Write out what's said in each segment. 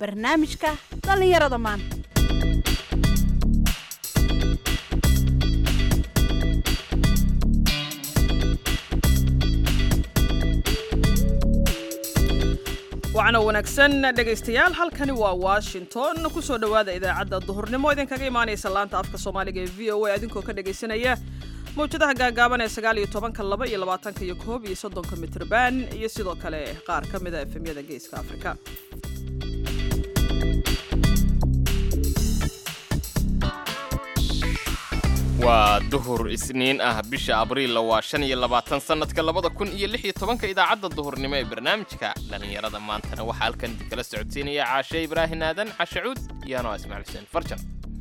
barnaamijka dhallinyarada maanta wacna wanaagsan dhegaystayaal halkani waa washington kusoo dhowaada idaacadda duhurnimo idinkaga imaanaysa laanta afka soomaaliga ee v o a idinkoo ka dhegaysanaya mawjadaha gaagaaban ee sagaal iyo tobanka laba iyo labaatanka iyo koob iyo soddonka mitrban iyo sidoo kale qaar ka mida efemyada geeska afrika waa duhur isniin ah bisha abriilla waa shan iyo labaatan sannadka labada kun iyo lix iyo tobanka idaacadda duhurnimo ee barnaamijka dhallinyarada maantana waxaa halkan idinkala socodsiinaya caashe ibraahin aadan cashacuud iyo anoo ismaciil xuseen farjan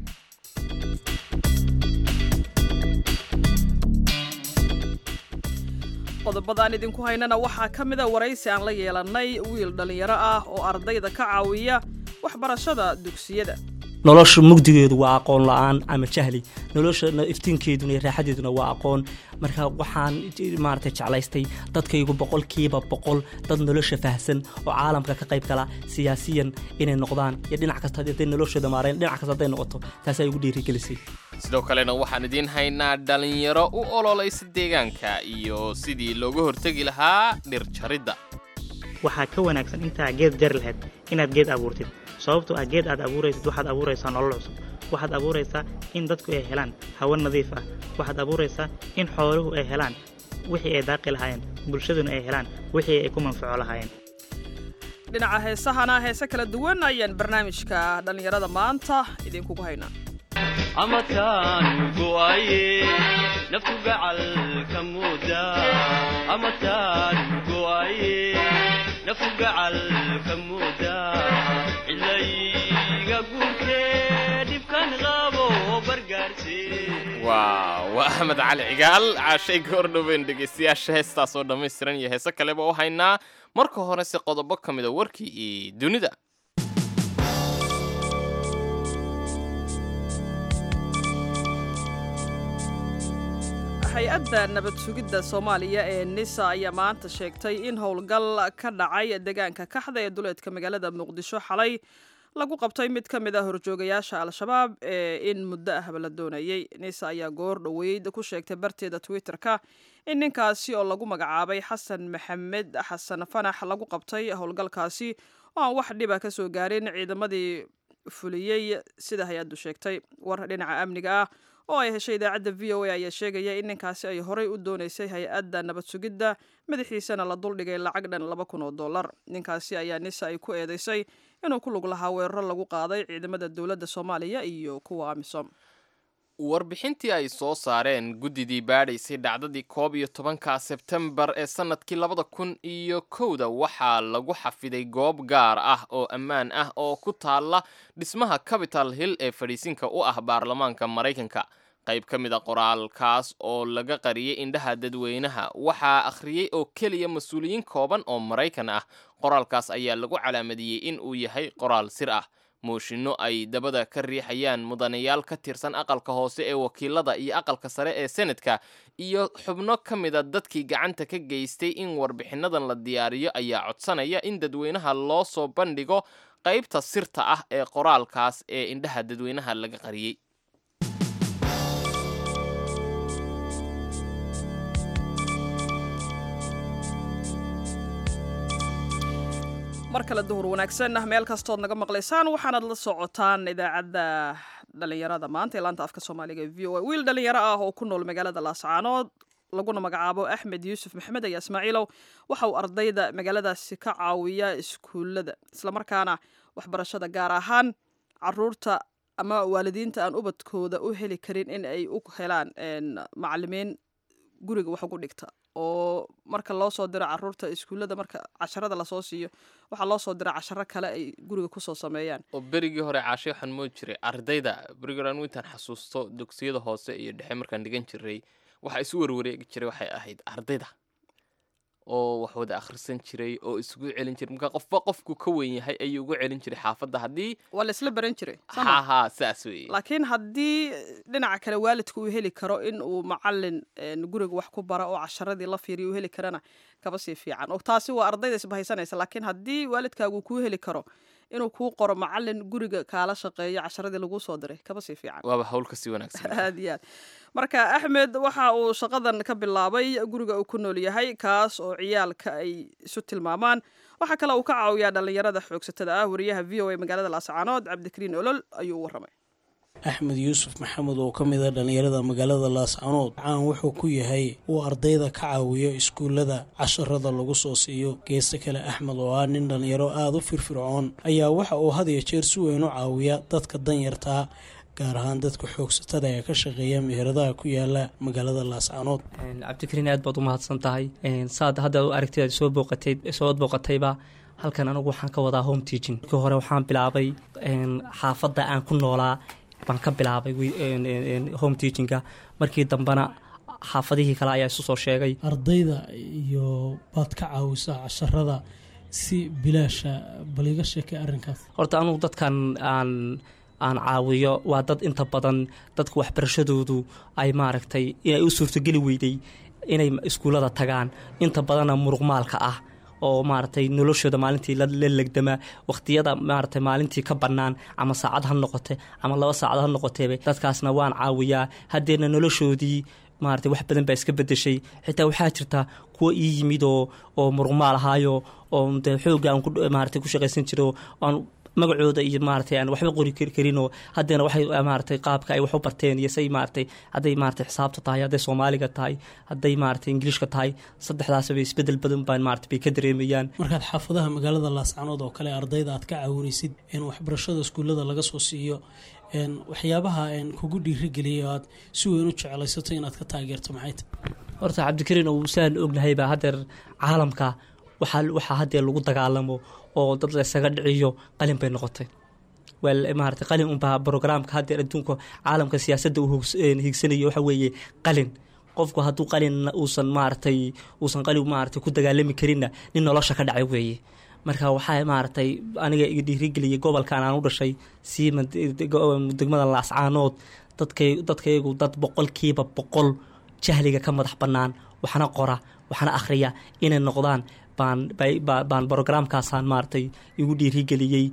qodobadaan idinku haynana waxaa ka mida waraysi aan la yeelannay wiil dhallinyaro ah oo ardayda ka caawiya waxbarashada dugsiyada nolosha mugdigeedu waa aqoon la-aan ama jahli nolosha iftiinkeeduna iyo raaxadeeduna waa aqoon marka waxaan maaragtay jeclaystay dadkaygu boqolkiiba boqol dad nolosha fahsan oo caalamka ka qayb gala siyaasiyan inay noqdaan iyo dhinac kasta hadday noloshooda maareen dhinac kasta hadday noqoto taasaa igu dhiirigelisay sidoo kalena waxaan idiin haynaa dhallinyaro u ololaysa deegaanka iyo sidii looga hortegi lahaa dhir jaridda waxaa ka wanaagsan intaa geed jari lahayd inaad geed abuurtid sababtoo ah geed aad abuuraysid waxaad abuuraysaa nolol cusub waxaad abuuraysaa in dadku ay helaan hawo nadiif ah waxaad abuuraysaa in xooluhu ay helaan wixii ay daaqi lahaayeen bulshaduna ay helaan wixii ay ku manfaco lahaayeen dhinaca heesahana heese kala duwan ayaan barnaamijka dhallinyarada maanta idinkugu haynaa amataan go'aye naftu gacalka muuda amataan go'aye naftu gacalka muuda cilayga guurtee dhibkan qabo bargaarsi waa waa axmed cali cigaal caashay goordhoweyn dhegaystayaasha heestaas oo dhammaystiran iyo heese kaleba u haynaa marka horese qodobo ka mida warkii iyo dunida hay-adda nabad sugidda soomaaliya ee nisa ayaa maanta sheegtay in howlgal ka dhacay deegaanka kaxda ee duleedka magaalada muqdisho xalay lagu qabtay mid ka mid ah horjoogayaasha al-shabaab ee in muddo ahba la doonayey nisa ayaa goor dhoweyd ku sheegtay barteeda twitter-ka in ninkaasi oo lagu magacaabay xasan maxamed xasan fanax lagu qabtay howlgalkaasi oo aan wax dhiba ka soo gaarin ciidamadii fuliyey sida hay-addu sheegtay war dhinaca amniga ah oo ay heshay idaacadda v o a ayaa sheegaya in ninkaasi ay horey u doonaysay hay-adda nabad sugidda madaxiisana la duldhigay lacag dhan laba kun oo dollar ninkaasi ayaa nisa ay ku eedeysay inuu ku lug lahaa weeraro lagu qaaday ciidamada dowladda soomaaliya iyo kuwa amisom warbixintii ay soo saareen guddidii baadhaysay dhacdadii koob iyo tobanka sebtembar ee sannadkii labada kun iyo kowda waxaa lagu xafiday goob gaar ah oo ammaan ah oo ku taalla dhismaha capital hill ee fadhiisinka u ah baarlamaanka maraykanka qayb ka mid a qoraalkaas oo laga qariyey indhaha dadweynaha waxaa akhriyey oo keliya mas-uuliyiin kooban oo maraykan ah qoraalkaas ayaa lagu calaamadiyey in uu yahay qoraal sir ah mooshinno ay dabada ka riixayaan mudanayaal ka tirsan aqalka hoose ee wakiilada iyo aqalka sare ee senadka iyo xubno ka mida dadkii gacanta ka geystay in warbixinadan la diyaariyo ayaa codsanaya in dadweynaha loo soo bandhigo qaybta sirta ah ee qoraalkaas ee indhaha dadweynaha laga qariyey mar kale duhur wanaagsan ah meel kastood naga maqlaysaan waxaanaad la socotaan idaacadda dhallinyarada maanta ee laanta afka soomaaliga ee v o a wiil dhallinyaro ah oo ku nool magaalada laascaanood laguna magacaabo axmed yuusuf maxmed ayaa ismaaciilow waxa uu ardayda magaaladaasi ka caawiya iskuullada islamarkaana waxbarashada gaar ahaan caruurta ama waalidiinta aan ubadkooda u heli karin in ay u helaan macalimiin guriga wax ugu dhigta oo marka loo soo diro caruurta iskuullada marka casharada lasoo siiyo waxaa loo soo dira casharo kale ay guriga kusoo sameeyaan oo berigii hore caashay waxaan moodi jiray ardayda berigii hore anu intaan xasuusto dugsiyada hoose iyo dhexe markaan dhigan jiray waxaa isu warwareegi jiray waxay ahayd ardayda oo wax wada akhrisan jiray oo isugu celin jiray marka qofba qofku ka weyn yahay ayuu ugu celin jiray xaafadda haddii waa la isla baran jiray soo ma? ha ha saas weeye laakiin haddii dhinaca kale waalidku uu heli karo in uu macalin een, guriga wax ku bara oo casharadii la fiiriyo uu heli karana kaba sii fiican oo taasi waa ardayda isbahaysanaysa laakiin haddii waalidkaagu kuu heli karo inuu kuu qoro macalin guriga kaala shaqeeyo casharadii laguu soo diray kaba sii fiican waaba hawl kasii wanaagsan aad iyo aad marka axmed waxa uu shaqadan ka bilaabay guriga uu ku nool yahay kaas oo ciyaalka ay isu tilmaamaan waxaa kale uu ka caawiyaa dhallinyarada xoogsatada ah wariyaha v o a magaalada laascaanood cabdikariin olol ayuu u warramay axmed yuusuf maxamed oo ka mid a dhallinyarada magaalada laascanood caan wuxuu ku yahay uu ardayda ka caawiyo iskuullada casharada lagu soo siiyo geesta kale axmed oo ah nin dhallinyaro aada u firfircoon ayaa waxa uu had iyo jeer si weyn u caawiya dadka danyartaa gaar ahaan dadka xoogsatada ee ka shaqeeya meheradaha ku yaala magaalada laascanood cabdikariin aad baad u mahadsan tahay saad hadda aragtida soo booqatay soo booqatayba halkan anigu waxaan ka wadaa home teaching markii hore waxaan bilaabay xaafadda aan ku noolaa baan ka bilaabay home teachinga markii dambena xaafadihii kale ayaa isu soo sheegay ardayda iyo baad ka caawisaa casharada si bilaasha bal iga sheekay arrinkaas horta anugu dadkan aan aan caawiyo waa dad inta badan dadka waxbarashadoodu ay maaragtay inay u suurtogeli weyday inay iskuullada tagaan inta badanna muruqmaalka ah oo maaragtay noloshooda maalintii la legdama waqtiyada maaragtay maalintii ka bannaan ama saacad ha noqote ama laba saacad ha noqoteeba dadkaasna waan caawiyaa haddeerna noloshoodii maaragtay wax badan baa iska bedeshay xitaa waxaa jirta kuwo ii yimid oo oo muruqmaal ahaayo oo dee xoogga aan maaragtay ku shaqaysan jiro aan magacooda iyo maaragtay aan waxba qori karinoo haddeena waxay maaragtay qaabka ay wax u barteen iyo say maaragtay hadday maaragtay xisaabta tahay hadday soomaaliga tahay hadday maaragtay ingiliishka tahay saddexdaasba isbedel badan baan maaragtay bay ka dareemayaan markaad xaafadaha magaalada laascanood oo kale ardayda aad ka caawinaysid in waxbarashada iskuullada laga soo siiyo waxyaabaha kugu dhiirigeliyay aad si weyn u jeclaysato inaad ka taageerto maxay tahay horta cabdikariin uu saan ognahayba haddeer caalamka waxaa waxaa haddee lagu dagaalamo oo dad laysaga dhiciyo qalin bay noqotay maarata qalin unbaa brograamka haddeer adduunka caalamka siyaasadda uu higsanayo waxa weeye qalin qofku hadduu qalin uusan maaragtay uusan qalin maaragtay ku dagaalami karinna nin nolosha ka dhacay weeye marka waxaa maaragtay aniga iga dhiirigeliyay gobolkan aan u dhashay siima degmada laascaanood dadkay dadkaygu dad boqolkiiba boqol jahliga ka madax bannaan waxna qora waxna akhriya inay noqdaan baan baan brograamkaasaan maaragtay igu dhiirigeliyey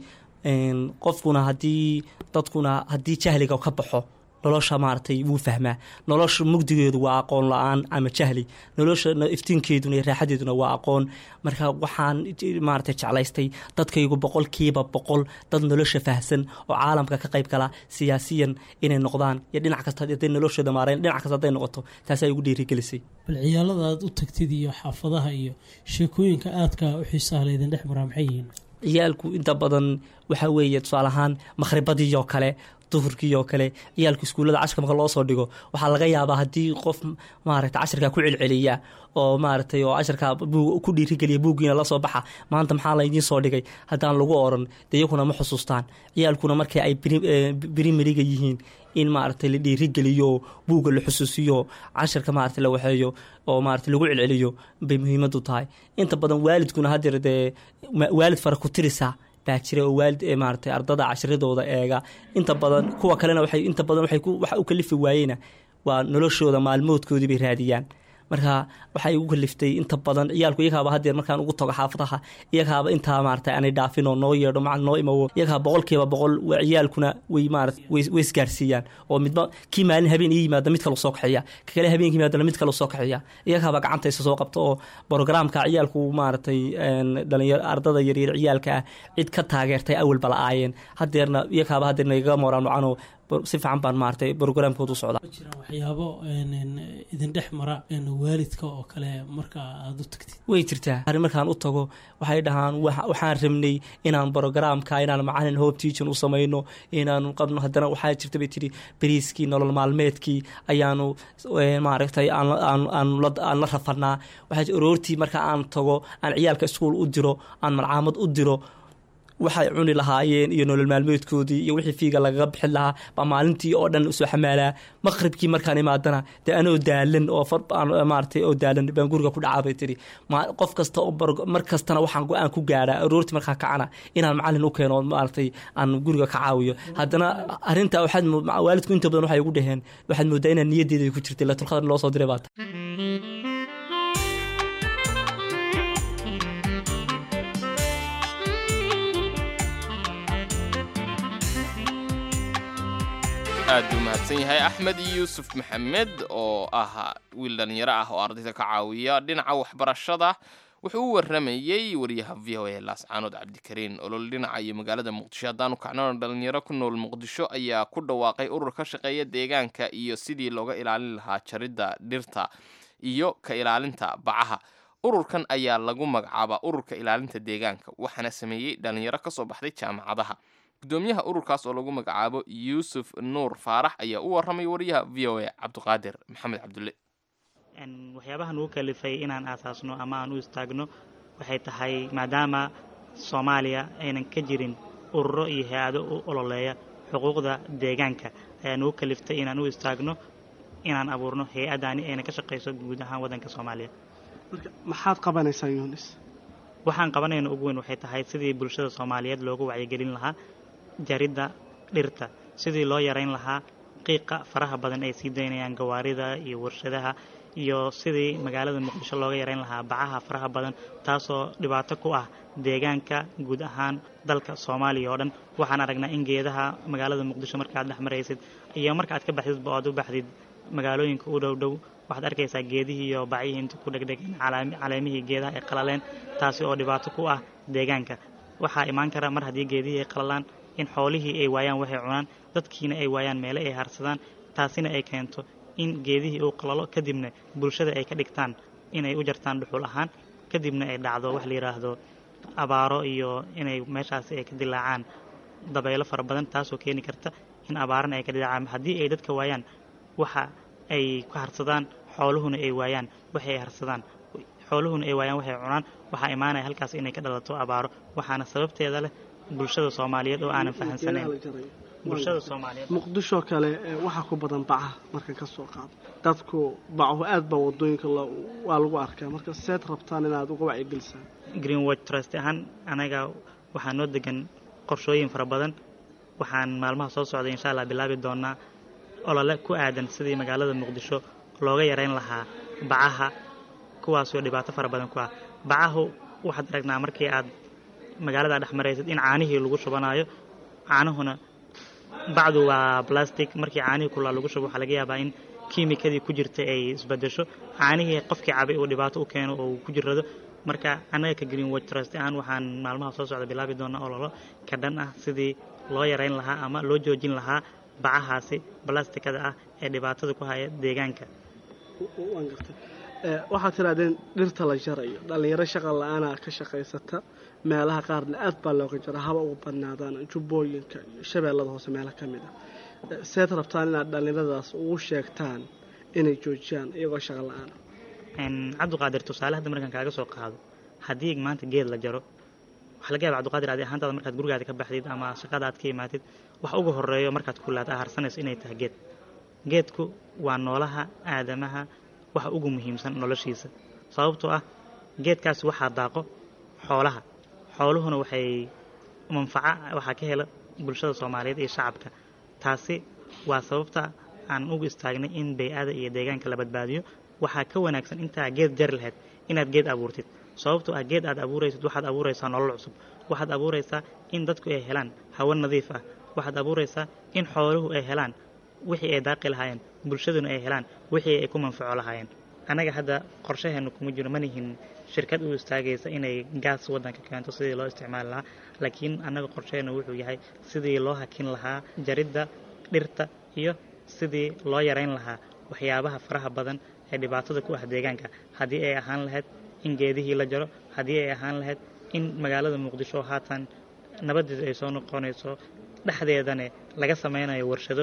qofkuna haddii dadkuna haddii jahliga ka baxo nolosha maaragtay wuu fahmaa nolosha mugdigeedu waa aqoon la-aan ama jahli nolosha iftiinkeeduna iyo raaxadeeduna waa aqoon marka waxaan maaragtay jeclaystay dadkaygu boqolkiiba boqol dad nolosha fahsan oo caalamka ka qayb gala siyaasiyan inay noqdaan iyo dhinac kasta haday noloshooda maareen dhinac kasta hadday noqoto taasaa igu dhiirigelisay bal ciyaalada aad u tagtid iyo xaafadaha iyo sheekooyinka aadka u xiisaha laydin dhex maraa maxay yihiin ciyaalku inta badan waxaa weeye tusaale ahaan makhribadii oo kale duhurkii oo kale ciyaalku iskuullada cashka marka loo soo dhigo waxaa laga yaabaa haddii qof maaragtay cashirkaa ku celceliya oo maaragtay oo cashirkaa ku dhiirigeliya buuggiina lasoo baxa maanta maxaa laydiin soo dhigay haddaan lagu oran dee iyakuna ma xusuustaan ciyaalkuna markii ay birimeriga yihiin in maaragtay la dhiirigeliyo buugga la xusuusiyo cashirka maaragtay la waxeeyo oo maaragtay lagu celceliyo bay muhiimadu tahay inta badan waalidkuna haddeer dee waalid fara ku tirisa baa jira oo waalid ee maaragtay ardada cashiradooda eega inta badan kuwa kalena waxay inta badan waxay ku waxa u kalifi waayeyna waa noloshooda maalmoodkoodii bay raadiyaan marka waxay igu kaliftay inta badan ciyaalku iyagaaba haddeer markaan ugu tago xaafadaha iyagaaba intaa maaragtay aanay dhaafin oo noo yeedho macal noo imawo iyagaa boqolkiiba boqol ciyaalkuna way maarata way isgaarsiiyaan oo midba kii maalin habeen ii yimaada mid kale soo kaxeeya ka kale habeenka yimaadana mid kale soo kaxeeya iyagaaba gacantaysa soo qabta oo brograamka ciyaalku maaragtay dhalinyar ardada yaryar ciyaalka ah cid ka taageertay awalba la-aayeen haddeerna iyagaaba haddeerna igaga mooraan wacanoo si fiican baan maaragtay brograamkoodu socda ma jiraan waxyaabo idin dhex mara waalidka oo kale marka aada u tagtid way jirtaa arrin markaan u tago waxay dhahaan waxaan rabnay inaan brograamka inaan macalin hope teaching u samayno inaanu qabno haddana waxaa jirta bay tidhi beriiskii nolol maalmeedkii ayaanu maaragtay aan la rafanaa waxaa aroortii marka aan tago aan ciyaalka iskuul u diro aan malcaamad u diro waxay cuni lahaayeen iyo nolol maalmeedkoodii iyo wixii fiiga lagaga bixin lahaa baa maalintii oo dhan soo xamaalaa maqribkii markaan imaadana dee anoo daalan oo maaragtay oo daalan baan guriga ku dhacaa bay tiri qof kasta oo mar kastana waxaan go-aan ku gaadhaa aroortii markaa kacana inaan macalin u keeno maaragtay aan guriga ka caawiyo haddana arrintaa waxaad waalidku inta badan waxay ugu dhaheen waxaad moodaa inaan niyaddeeda ku jirtay latulqadar loo soo diray baata aad buu mahadsan yahay axmed yuusuf maxamed oo ah wiil dhallinyaro ah oo ardayda ka caawiya dhinaca waxbarashada wuxuu u waramayey wariyaha v o a laascaanood cabdikariin olol dhinaca iyo magaalada muqdisho haddaanu kacnona dhalinyaro ku nool muqdisho ayaa ku dhawaaqay urur ka shaqeeya deegaanka iyo sidii looga ilaalin lahaa jaridda dhirta iyo ka ilaalinta bacaha ururkan ayaa lagu magacaabaa ururka ilaalinta deegaanka waxaana sameeyey dhalinyaro kasoo baxday jaamacadaha gudoomiyaha ururkaas oo lagu magacaabo yuusuf nuur faarax ayaa u waramay wariyaha v o a cabdiqaadir maxamed cabdulle waxyaabaha nugu kalifay inaan aasaasno ama aan u istaagno waxay tahay maadaama soomaaliya aynan ka jirin ururo iyo hay-ado u ololeeya xuquuqda deegaanka ayaa nugu kaliftay inaan u istaagno inaan abuurno hay-adani ayna ka shaqayso guud ahaan waddanka soomaaliya marka maxaad qabanaysaa yunis waxaan qabanayna ugu weyn waxay tahay sidii bulshada soomaaliyeed loogu wacyigelin lahaa jaridda dhirta sidii loo yarayn lahaa qiiqa faraha badan ay sii daynayaan gawaarida iyo warshadaha iyo sidii magaalada muqdisho looga yarayn lahaa bacaha faraha badan taasoo dhibaato ku ah deegaanka guud ahaan dalka soomaaliya oo dhan waxaan aragnaa in geedaha magaalada muqdisho markaaad dhex maraysid iyo marka aad ka baxdidba oad u baxdid magaalooyinka u dhow dhow waxaad arkaysaa geedihii iyo bacyihii inta ku dhegdhegeen caleemihii geedaha ay qalaleen taasi oo dhibaato ku ah deegaanka waxaa imaan kara mar haddii geedihii ay qalalaan in xoolihii ay waayaan waxay cunaan dadkiina ay waayaan meele ay harsadaan taasina ay keento in geedihii uu qalalo kadibna bulshada ay ka dhigtaan inay u jartaan dhuxul ahaan kadibna ay dhacdo wax la yidhaahdo abaaro iyo inay meeshaasi ay ka dilaacaan dabaylo fara badan taasoo keeni karta in abaarana ay ka dilaacaan haddii ay dadka waayaan waxa ay ku harsadaan xooluhuna ay waayaan waxay harsadaan xooluhuna ay waayaan waxay cunaan waxaa imaanaya halkaas inay ka dhalato abaaro waxaana sababteeda leh bulshada soomaaliyeed oo aanan fahamsanayn bulshada soomaaliyeed muqdisho kale waxaa ku badan bacaha marka ka soo qaado dadku bacuhu aad baa wadooyinka waa lagu arkaa marka seed rabtaan inaad uga wacyigelisaan greenwatch trust ahaan anaga waxaa noo degan qorshooyin fara badan waxaan maalmaha soo socday insha allah bilaabi doonaa olole ku aadan sidii magaalada muqdisho looga yarayn lahaa bacaha kuwaasoo dhibaato fara badan ku ah bacahu waxaad aragnaa markii aad magaalada dhex maraysid in caanihii lagu shubanayo caanahuna bacdu waa plastic markii caanihii kulaa lagu shubo waxaa laga yaabaa in kiimikadii ku jirta ay isbedesho caanihii qofkii cabay uu dhibaato u keeno oo uu ku jirrado marka annaga ka greenwatch trust ahaan waxaan maalmaha soo socda bilaabi doonaa ololo ka dhan ah sidii loo yarayn lahaa ama loo joojin lahaa bacahaasi balastikada ah ee dhibaatada ku haya deegaanka waan gartay waxaad tirahdeen dhirta la jarayo dhallinyaro shaqa la-aanaa ka shaqaysata meelaha qaarna aad baa looga jara haba ugu badnaadaan jubbooyinka iyo shabeellada hoose meelo ka mid ah seed rabtaan inaad dhallinyaradaas ugu sheegtaan inay joojiyaan iyagoo shaqa la-aana cabdiqaadir tusaale hadda markaan kaaga soo qaado haddii maanta geed la jaro waxaa laga yaaba cabdiqaadir adi ahaantaada markaad gurigaada ka baxdid ama shaqada aad ka imaatid wax ugu horeeyo markaad kulaad aa harsanayso inay tahay geed geedku waa noolaha aadamaha waxa ugu muhiimsan noloshiisa sababtoo ah geedkaasi waxaa daaqo xoolaha xooluhuna waxay manfaca waxaa ka hela bulshada soomaaliyeed iyo shacabka taasi waa sababta aan ugu istaagnay in bay-ada iyo deegaanka la badbaadiyo waxaa ka wanaagsan intaa geed jari lahayd inaad geed abuurtid sababtoo ah geed aad abuuraysid waxaad abuuraysaa nolol cusub waxaad abuuraysaa in dadku ay helaan hawo nadiif ah waxaad abuuraysaa in xooluhu ay helaan wixii ay daaqi lahaayeen bulshaduna ay helaan wixii ay ku manfaco lahaayeen annaga hadda qorshaheennu kuma jiro manihin shirkad u istaagaysa inay gaas waddanka keento sidii loo isticmaali lahaa laakiin annaga qorshaheennu wuxuu yahay sidii loo hakin lahaa jaridda dhirta iyo sidii loo yarayn lahaa waxyaabaha faraha badan ee dhibaatada ku ah deegaanka haddii ay ahaan lahayd in geedihii la jaro haddii ay ahaan lahayd in magaalada muqdisho haatan nabadeedu ay soo noqonayso dhexdeedane laga samaynayo warshado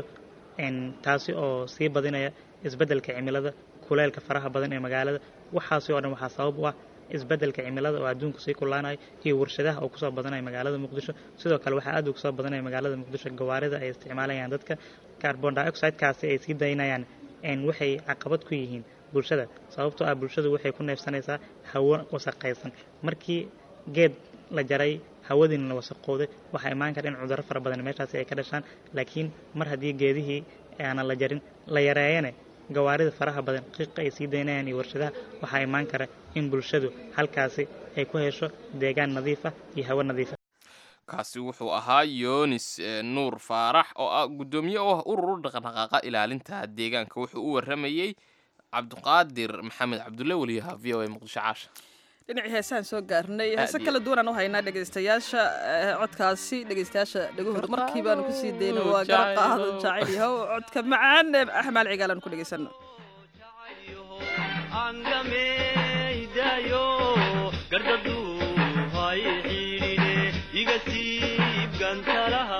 taasi oo sii badinaya isbeddelka cimilada kuleelka faraha badan ee magaalada waxaasi oo dhan waxaa sabab u ah isbeddelka cimilada oo adduunku sii kulaanayo iyo warshadaha oo kusoo badanaya magaalada muqdisho sidoo kale waxaa aad u kusoo badanaya magaalada muqdisho gawaarida ay isticmaalayaan dadka carbon dioxidekaasi ay sii daynayaan waxay caqabad ku yihiin bulshada sababtoo ah bulshadu waxay ku neefsanaysaa hawo wasaqaysan markii geed la jaray hawadiina la wasaqooday waxaa imaan kara in cudurro fara badan meeshaasi ay ka dhashaan laakiin mar haddii geedihii aanan la jarin la yareeyane gawaarida faraha badan qiiqa ay sii daynayaan iyo warshadaha waxaa imaan kara in bulshadu halkaasi ay ku hesho deegaan nadiif ah iyo hawo nadiif ah kaasi wuxuu ahaa yonis eh, nuur faarax oo ah guddoomiye oo ah urur u dhaqdhaqaaqa ilaalinta deegaanka wuxuu u waramayey cabdiqaadir maxamed cabdulle weliyaha v o a muqdisho caasha dhinacii heesaan soo gaarnay heese iyo- kala duwanaan u haynaa dhegaystayaasha eh, codkaasi dhegaystayaasha dhegahooda markii baanu kusii dayna waa gara qaado jacayl yahow codka macaan ee axmaal cigaalan ku dhegaysano angameydayo gardadu hay xidhine iga siib gantalaha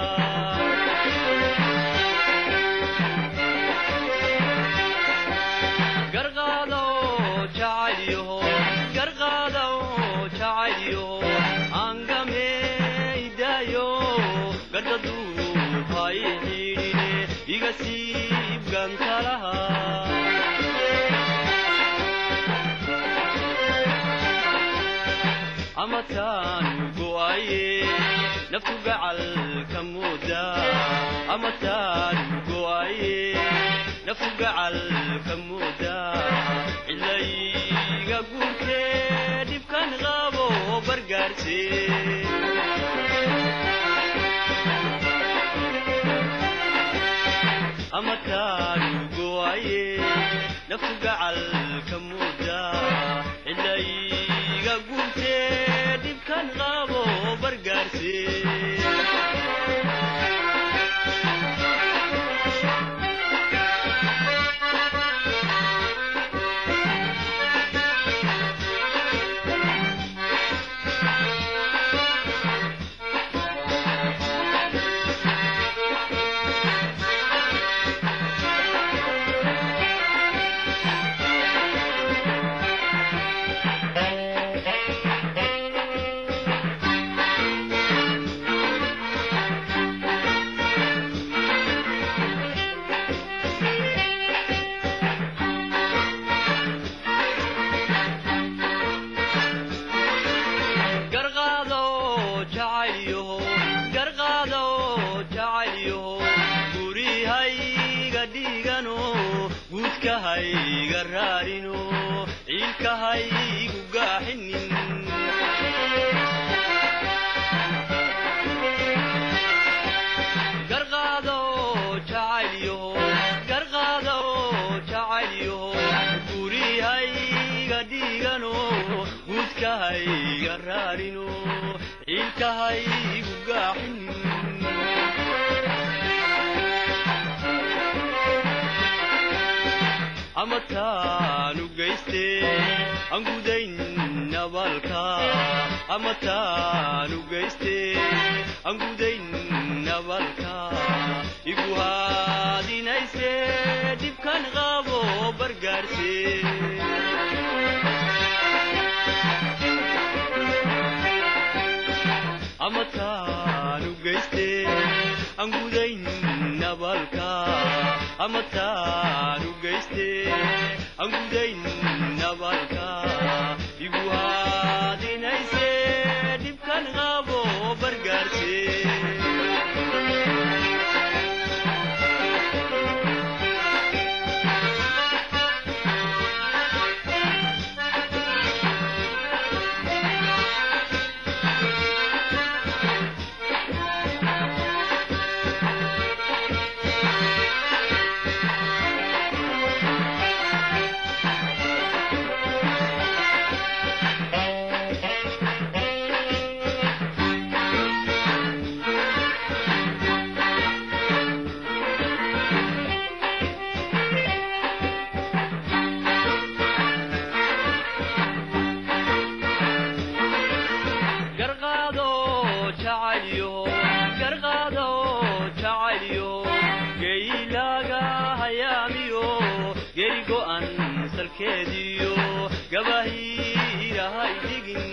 garqaado jacaylyaho garqaado jacaylyaho angameydayo gardadu hay xidhine iga siib gantalaha amataan go'aye naftu gacal ka mooda amataan go'aye naftu gacal ka mooda cilayga guurtee dhibkan qabo bargaarse amataan go'aye naftu gacal ka mooda cilayga guurtee dhibkan qabo bargaarse garqaado jacaylyaho garqaado jacaylyaho gurihayga dhigano guudkahayga raarino ciilkahaygu gaaxinin garqaado jacaylyaho garqaado jacaylyaho gurihayga dhigano guudkahayga raarino ciilkahaygu gaaxinin amataanu geyste aan gudayn nabalka amataanu geyste aan gudayn nabalka igu haadinayse dhibkan qabo bargaarse amataanu geyste aan gudayn nabalka amataanu geyste aan gudayn nabalka igu haadinayse dhibkan qabo bargaarse garqaado jacaylyaho garqaado jacaylyaho geylaaga hayaamiyo geri go'an salkeediyo gabahiirahay dhigin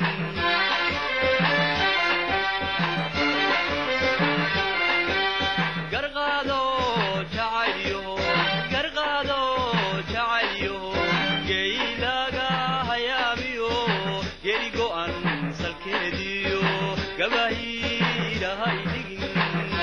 garqaado jacaylyaho garqaado jacaylyaho geylaaga hayaamiyo geri go'an salkeediyo gabahiirahay dhigin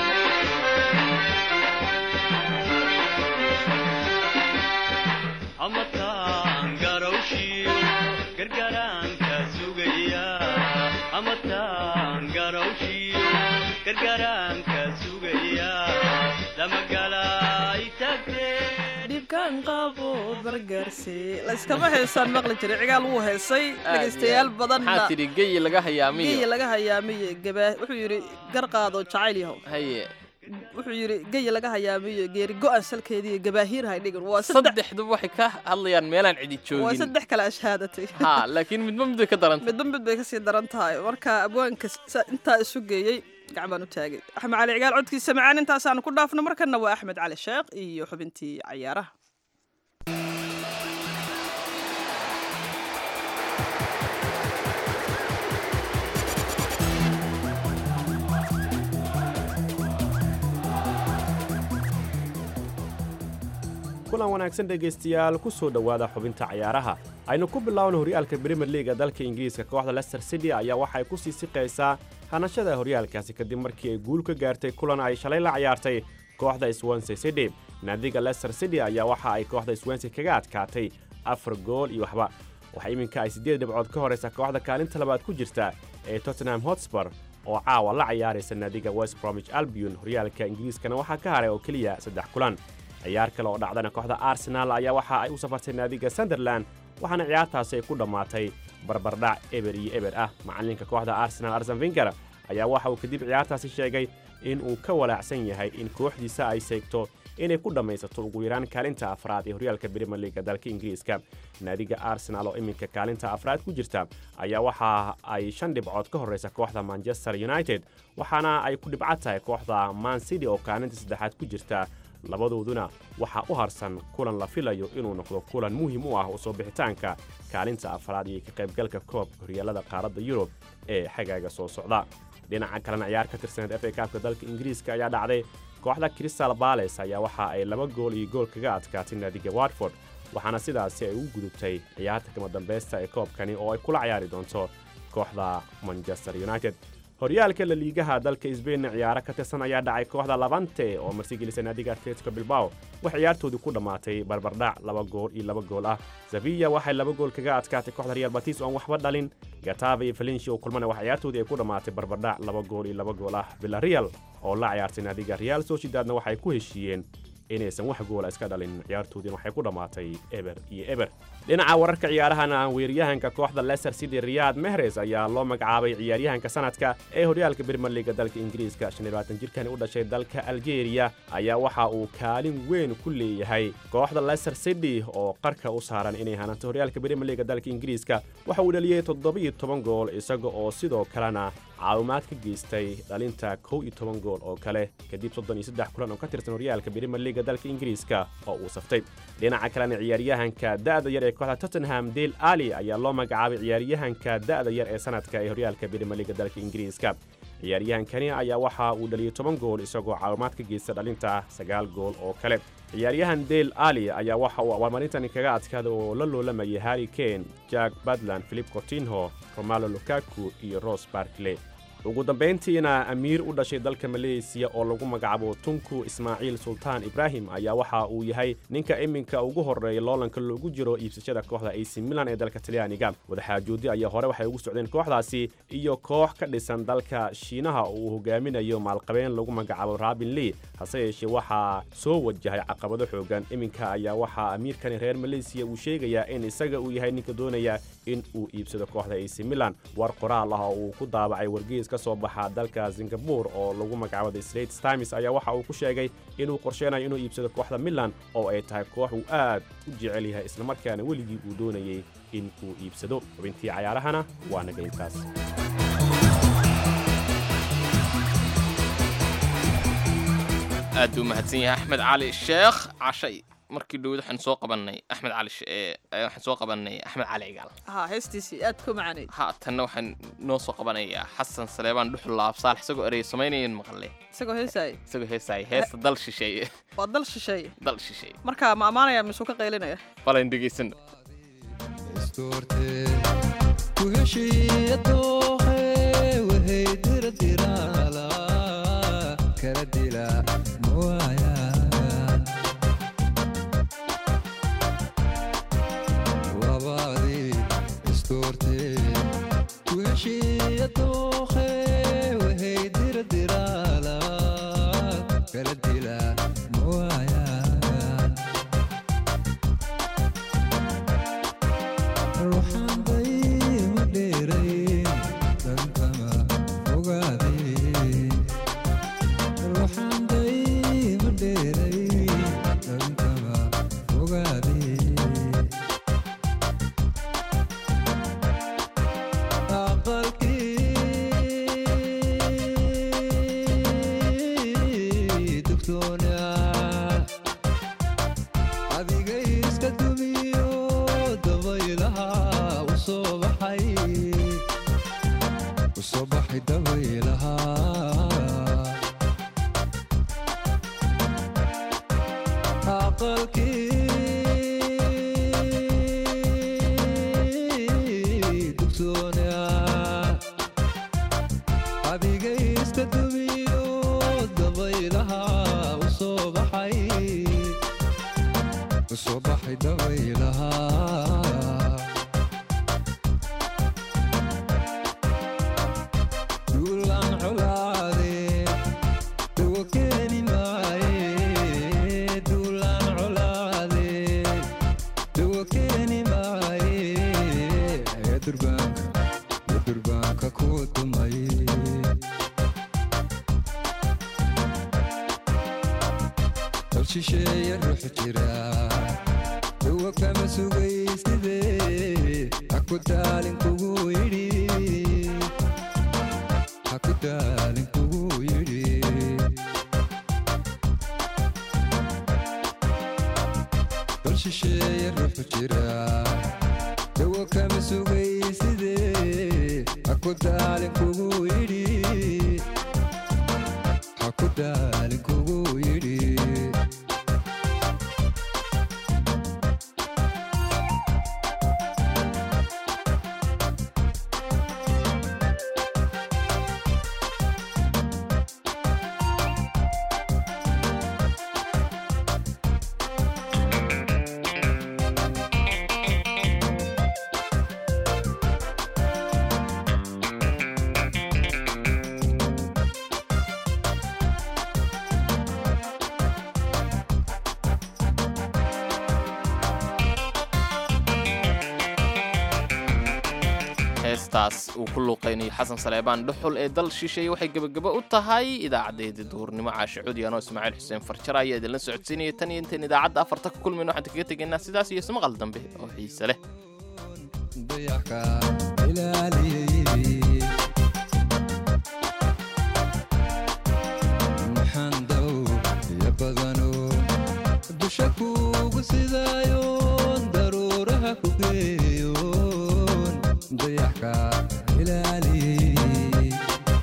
amataan garawshiyo gargaraanka sugaya amataan garawshiyo gargaraanka sugaya damagalay tagtee dhibkaan qabo bargaarsi layskama heesaan maqli jiray cigaal wuu heesay dhegaystayaal badanna maxaa tidhi geyi laga hayaamiyo geyi laga hayaamiye gabaa wuxuu yidhi gar qaado jacayl yahow haye wuxuu yidhi geyi laga hayaamiyo geeri go-an salkeediiyo gabaahiir hay dhigin waa saddex saddexduba waxay ka hadlayaan meelaan cidi waa joogin saddex kale ashhaadatay ha laakiin midba mid bay ka darantay midba mid bay kasii daran tahay marka abwaanka sa- intaa isu geeyey gacbaan u taagay axmed cali cigaal codkiisa macaan intaasaanu ku dhaafno markana waa axmed cali sheekh iyo xubintii cayaaraha kulan wanaagsan dhegaystayaal ku soo dhowaada xubinta cayaaraha aynu ku bilaawna horyaalka brimier liiga dalka ingiriiska kooxda leicester city ayaa waxay ku sii siqaysaa hanashada horyaalkaasi kadib markii ay guul ka gaartay kulan ay shalay la ciyaartay kooxda swansea city naadiga leicester city ayaa waxa ay kooxda swansea kaga adkaatay afar gool iyo waxba waxaa iminka ay siddeed dhibcood ka horaysa kooxda kaalinta labaad ku jirta ee tottenham hotspur oo caawa la ciyaaraysa naadiga west bromwich albion horyaalka ingiriiskana waxaa ka haray oo keliya saddex kulan ciyaar kale oo dhacdana kooxda arsenaal ayaa waxa ay u safartay naadiga sunderland waxaana ciyaartaasi ay ku dhammaatay barbardhac eber iyo eber ah macalinka kooxda arsenal arsen finger ayaa waxa uu kadib ciyaartaasi sheegay in uu ka walaacsan yahay in kooxdiisa ay seegto inay ku dhammaysato ugu yaraan kaalinta afraad ee horyaalka brimier liiga dalka ingiriiska naadiga arsenal oo iminka kaalinta afraad ku jirta ayaa waxa ay shan dhibcood ka horraysa kooxda manchester united waxaana ay ku dhibco tahay kooxda man city oo kaalinta saddexaad ku jirta labadooduna waxaa u harsan kulan la filayo inuu noqdo kulan muhiim u ah u soo bixitaanka kaalinta afraad iyo ka qaybgalka koobka horyaalada qaaradda yurub ee xagaaga soo socda dhinaca kalena ciyaar ka tirsaneed f a kaabka dalka ingiriiska ayaa dhacday kooxda crystal bales ayaa waxa ay laba gool iyo gool kaga adkaatay naadiga watford waxaana sidaasi ay ugu gudubtay ciyaarta kama dambaysta ee koobkani oo ay kula ciyaari doonto kooxda manchester united horyaalka la liigaha dalka sbainna ciyaaro ka tirsan ayaa dhacay kooxda labante oo martigelisa naadiga atletico bilbao wax ciyaartoodii ku dhammaatay barbardhac laba gool iyo laba gool ah sevilla waxay laba gool kaga adkaatay kooxda real batis oon waxba dhalin gatava iyo valencia oo kulmana wax ciyaartoodii ay ku dhammaatay barbardhac laba gool iyo laba gool ah villareal oo la ciyaartay naadiga real sociedadna waxay ku heshiiyeen inaysan wax goola iska dhalin ciyaartoodiina waxay ku dhammaatay eber iyo eber dhinaca wararka ciyaarahana weeryahanka kooxda leicester city riyad mehres ayaa loo magacaabay ciyaaryahanka sanadka ee horyaalka brimier liiga dalka ingiriiska jirkani u dhashay dalka algeria ayaa waxa uu kaalin weyn ku leeyahay kooxda leicester city oo qarka u saaran inay hananto horyaalka brimier liiga dalka ingiriiska waxa uu dhaliyey toddoba-iyo toban gool isaga oo sidoo kalena caawimaad ka geystay dhalinta kow iyo toban gool oo kale kadib soddon iyo saddex kulan oo ka tirsan horyaalka brimier liiga dalka ingiriiska oo uu saftay dhinaca kalena ciyaaryahanka da'da yar ee kooxda tottenham dale ali ayaa loo magacaabay ciyaaryahanka da'da yar ee sanadka ee horyaalka brimier liiga dalka ingiriiska ciyaaryahankani ayaa waxa uu dhaliyey toban gool isagoo caawimaad ka geysta dhalinta sagaal gool oo kale ciyaaryahan dale ali ayaa waxa uu abaalmarintani kaga adkaaday oo la loolamayay harry kane jack badland philip cotinho romalo lukaku iyo ros barkley ugu dambayntiina amiir u dhashay dalka maleysiya oo lagu magacaabo tunku ismaaciil sultaan ibraahim ayaa waxa uu yahay ninka iminka ugu horreeya loolanka loogu jiro iibsashada kooxda ac milan ee dalka talyaaniga wadaxaajoodi ayaa hore waxay ugu socdeen kooxdaasi iyo koox ka dhisan dalka shiinaha oo uu hogaaminayo maalqabeen lagu magacaabo rabin lee hase yeeshee waxaa soo wajahay caqabado xoogan iminka ayaa waxaa amiirkani reer maleysiya uu sheegayaa in isaga uu yahay ninka doonaya in uu iibsado kooxda ac milan war qoraal ah oo uu ku daabacay wargeys ka soo baxa dalka singabore oo lagu magacaabo the straits times ayaa waxa uu ku sheegay inuu qorsheynayo inuu iibsado kooxda milan oo ay tahay koox uu aad u jecel yahay islamarkaana weligii uu doonayay in uu iibsado xubintii cayaarahana waa naga intaas aad buu mahadsan yahay axmed cali sheekh cashay markii dhowd waxaan soo qabanay axmed cali she- ee, ee, waxaan soo qabanay axmed cali cigaal haa heestiisii aad ku macaanay haatanna waxaan noo soo qabanayaa xasan saleebaan dhuxul laabsaal isagoo erey samaynayan maqle isagoo heesaaya isagoo heesaaya heesta dal shisheeye waa dal shisheeye dal shisheeye marka ma ammaanaya misuu ka qaylinaya balan dhegaysano Kuheshiya doohe, wahey dira dira baxay dabaylaha aqalkii dugsoonaa adigaysta dumiyo dabaylaha u soo baxay u soo baxay dabaylaha duulaan colaade dawo keeni maaye duulaan colaade dawo keeni maaye ee durbaanka ee durbaanka ku dumay dal shisheeye ruux jira dawo kama sugayside haku daalin kugu yidhi haku daalin kugu yidhi dal shisheeye ruux jira dawo kama sugayside haku daalin kugu yidhi haku daalin kugu yidhi heestaas uu ku luuqaynayo xasan saleebaan dhuxul ee dal shisheeye waxay gebagabo u tahay idaacaddayda duhurnimo caashe cudi anoo ismaaciil xuseen farjara ayaa idinla socodsiinaya tan iyo intayn idaacadda afarta ka kulmayno waxaan kaga tegaynaa sidaas iyo ismaqal dambe oo xiise leh dayaxka ilaaliyey maxaan daw iyo badano dusha kuugu sidaayoon daruuraha ku geeyoon dayaxka ilaaliyey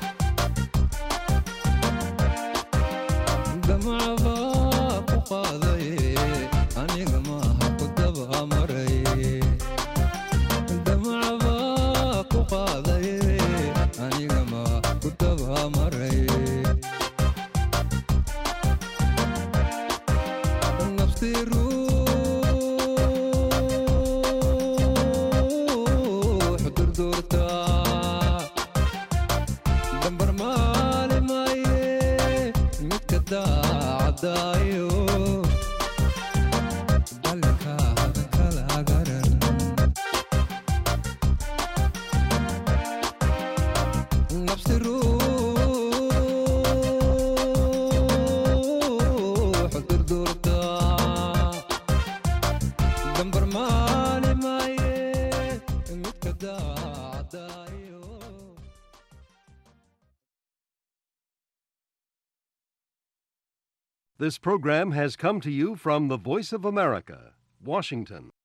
damacba ku qaadaye aniga maaha ku daba maray damacba ku qaadaye aniga ma ku daba maray nafti ruux durduurta dambar maali maaye midka daacadaayo dalinka hadankala garan nafsi ruux durduurta dambar maali maaye midka daacadaayo This program has come to you from the Voice of America, Washington.